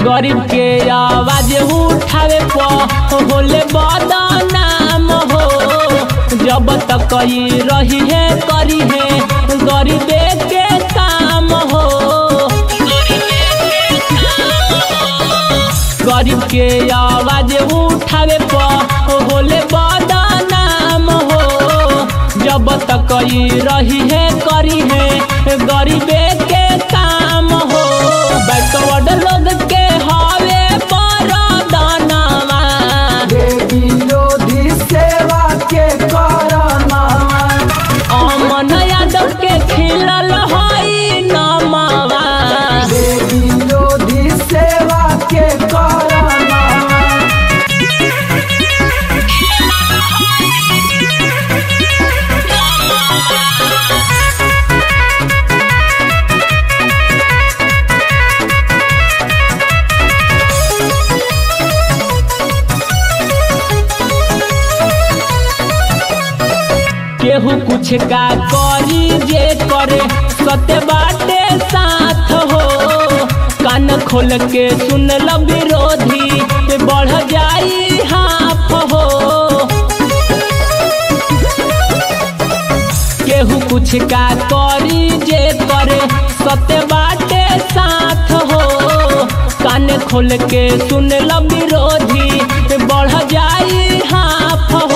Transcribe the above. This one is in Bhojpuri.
गरीब के आवाज उठावे प होले बदनाम हो जब तक ई रही है करी है गरीबे के काम हो गरीब के आवाज उठावे प होले बदनाम हो जब तक ई रही है करी है गरीबे के काम हो बैकवर्ड लोग के हवे परदानवा विरोधी सेवा के करना अमन यादव के खिलल हई नमवा विरोधी सेवा के करना केहू कुछ का करी जे करे सत्य बाटे साथ हो कान खोल के सुन ल विरोधी बढ़ जाई हाफ हो केहू कुछ का करी जे करे सत्य बाटे साथ हो कान खोल के सुन ल विरोधी बढ़ जाई हाफ हो